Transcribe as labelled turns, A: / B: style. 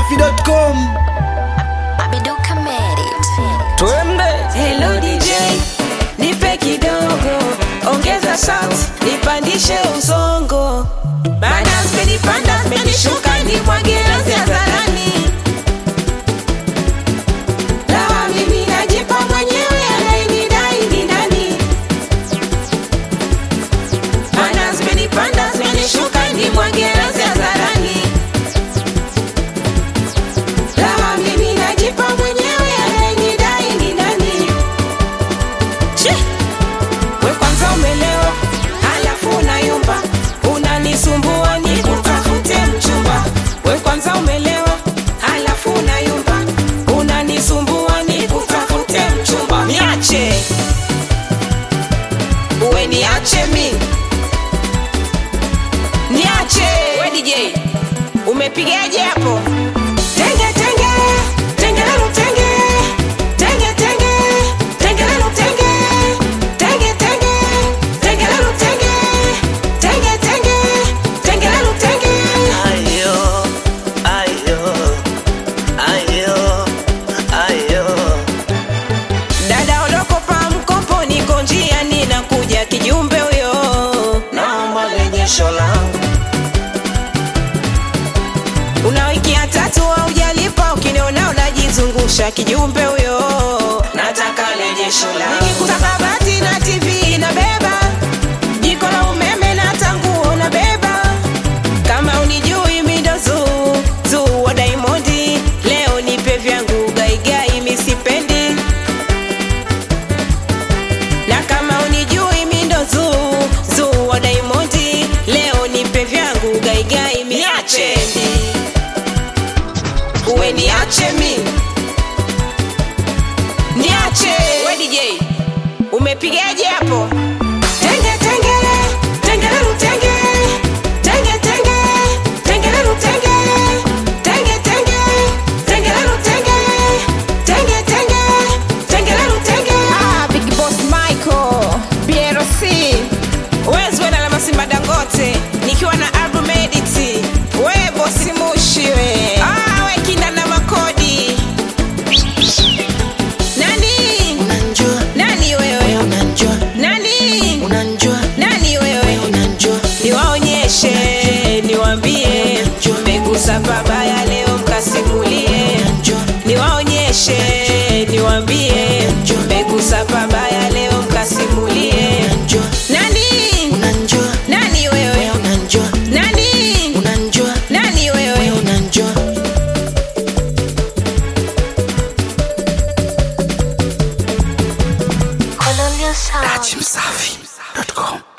A: dachimsafi.com
B: Abiduka Merit.
A: twende
C: Hello DJ, nipe kidogo, ongeza sauti, nipandishe usongo. Baada zimenipanda zimenishuka, nimwage razi hadharani. Lawa mimi najipa mwenyewe, anayenidai ni nani? Baada zimenipanda zimenishuka, nimwage razi hadharani. Lawa mimi najipa mwenyewe, anayenidai ni nani? Che! We kwanza umelewa, halafu unayumba, unanisumbua nikutafute mchumba. We kwanza umelewa, halafu unayumba, unanisumbua nikutafute mchumba. Niache, uwe niache mi, niache. We DJ, umepigaje hapo? Tenge tenge, tengelelu tenge, tenge tenge, tengelelu tenge, tenge tenge, tengelelu tenge, tenge tenge, tengelelu tenge.
D: Ayo, ayo, ayo, ayo.
C: Dada ondoko pa mkopo, niko njia ninakuja, kijumbe huyo
D: Naomba rejesho langu.
C: una wiki ya tatu haujalipa, ukiniona unajizungusha, kijumbe huyo
D: Nataka rejesho langu.
C: nikikuta kabati na TV na beba jiko la umeme na tanguo na beba kama unijui midozu zu wa Diamondi leo nipe vyangu gaigai misipendi na kama unijui midozu zu wa Diamondi leo nipe vyangu gaigai misipendi uwe niache mi niache we DJ umepigaje hapo tenge tenge tengelelu tenge tenge tenge tengelelu tenge tenge tenge tengelelu tenge tenge tenge tengelelu tenge ah big boss Michael BRC wezwe na lama Simba Dangote nikiwa na album edit we bosi mushi we ah we kinda na makodi nani
D: Unanjua,
C: nani
D: wewe
C: wewe
D: unanjua,
C: nani
D: unanjua,
C: nani wewe
D: wewe unanjua.
C: niwaonyeshe niwambie mmegusa pabaya leo mkasimulie niwaonyeshe niwambie mmegusa pabaya leo mkasimulie
D: Unanjua,
C: nani
D: unanjua,
C: nani
D: wewe
C: wewe
D: unanjua,
C: nani
D: unanjua,
C: nani
D: wewe
C: wewe
D: unanjua.
B: Colonial Sound.
A: dachimsafi.com